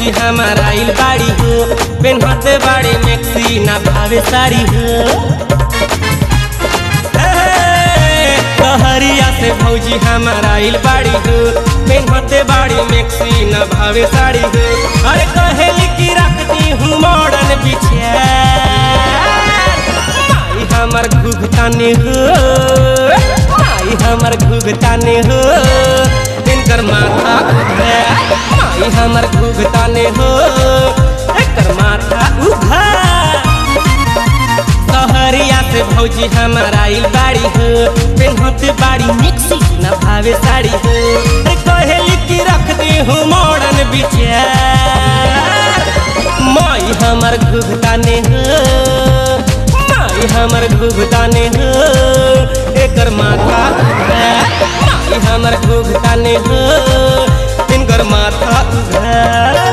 भौजी हमार आइल बाड़ी हो पेन्हते बाड़ी मैक्सी ना भावे साड़ी हो कहरिया से भौजी हमार आइल बाड़ी हो पेन्हते बाड़ी मैक्सी ना भावे साड़ी हो अरे कहेली की रखती हूँ मॉडर्न बिछिया माई हमर घुघतानी हो माई हमर घुघतानी हो इनकर माथा उघे माई हमर घुघतानी हो एकर माथा उघा सहरिया से भौजी हमार आइल बाड़ी हो पेन्हत बाड़ी मिक्सी न भावे साड़ी हो रे कहेली की रख दे हूँ मॉडर्न विचार माई हमर घुघताने हो माई हमर घुघताने हो एकर माथा उघा माई हमर घुघताने हो इनकर माथा उघा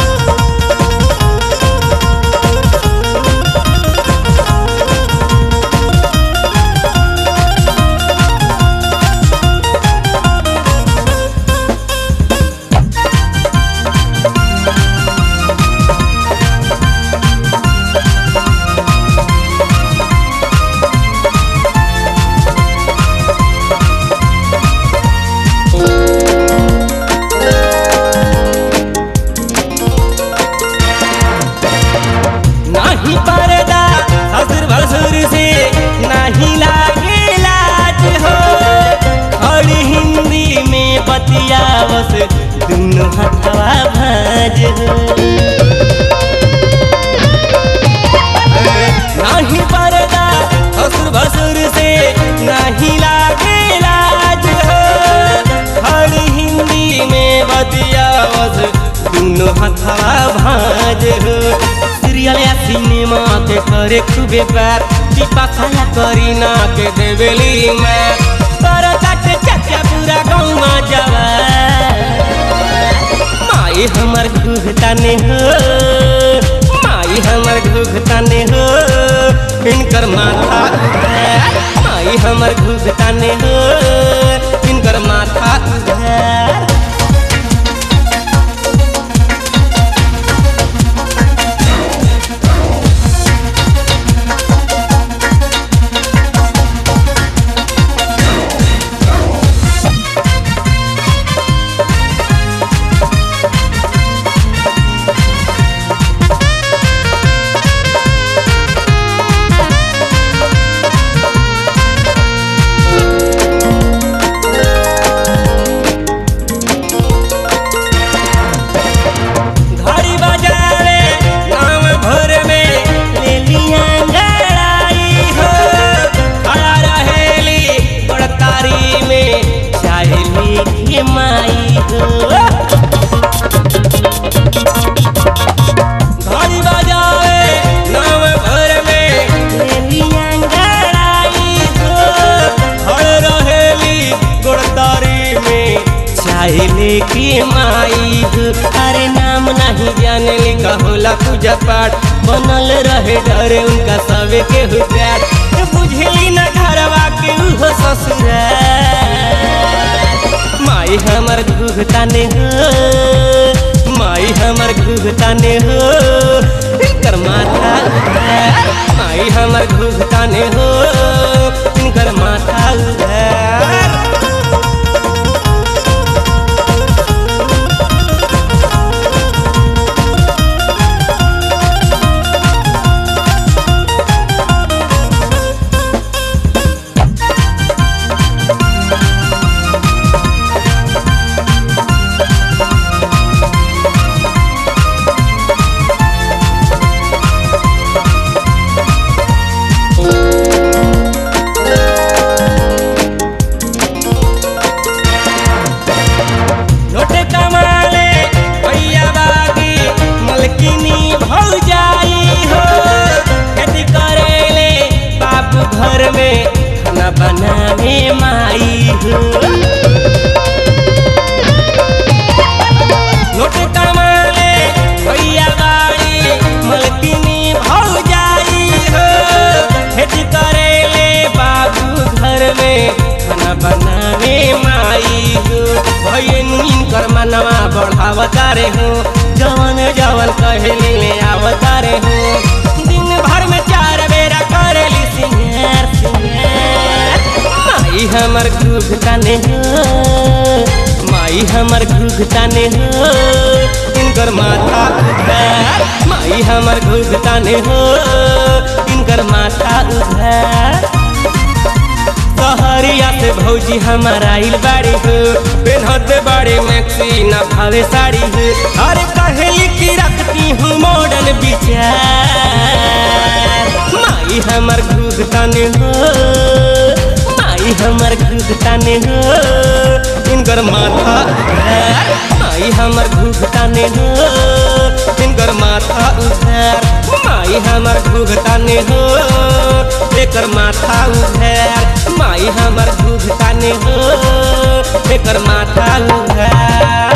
नाही पर्दा ससुर भसुर से नहीं लागे लाज हो खड़ी हिंदी में बतियावस दुनों हथवा भाज हो नहीं पर्दा ससुर भसुर से नहीं लागे लाज हो खड़ी हिंदी में बतियावस दुनों हथवा भाज हो सीरियल या सिनेमा के करे खूबे प्यार दीपा खाया करी ना के देवेली मैं कर काटे चाचा पूरा गाँव जावा माई हमर घुघताने हो माई हमर घुघताने हो इनकर माथा उघार माई हमर घुघताने हो इनकर माथा उघार घड़ी बजावे गाँव भर में ले लिया गड़ाई हो खड़ा रहेली बड़तारी में चाहे लेके माई हो घड़ी बजावे गाँव भर में ले लिया गड़ाई हो खड़ रहेली बड़तारी में चाहे लेके माई हो अरे नाम नहीं जाने लिखा होला पूजा पाठ बनल रहे डरे उनका सबे के हो प्यार बुझली न घरवा के उहो ससुरा माई हमर घुघताने हो माई हमर घुघताने हो इनकर माथा उघार माई हमर घुघताने हो इनकर माथा उघार नोटे कमाले भैया बागी मलकिनी भौजाई हो खेती करेले बाप घर में खाना बनावे माई हो नोटे कमाले भैया बागी मलकिनी भौजाई हो खेती करेले बाबू घर में खाना बनावे माई हो भैया इनकर मनवा बढ़ावता रे हो जवन जवन कहली ले आवता रे हो दिन भर में चार बेरा करेली सिंगार सिंगार माई हमर घुघ ताने हो माई हमर घुघ ताने हो इनकर माथा उधार माई हमर घुघ ताने हो इनकर माथा उधार सहरिया से भौजी हमार आइल बाड़ी हो पेनहत बाड़ी मैक्सी न भावे साड़ी हो अरे कहेली की रखती हूँ मॉडल विचार माई हमर घुघ ताने हो माई हमर घुघ ताने हो इनकर माथा उधार माई हमर घुघ ताने हो इनकर माथा उधार माई हमर घुघ ताने हो एकर माथा उधार माई हमर घुघ ताने हो एकर माथा उधार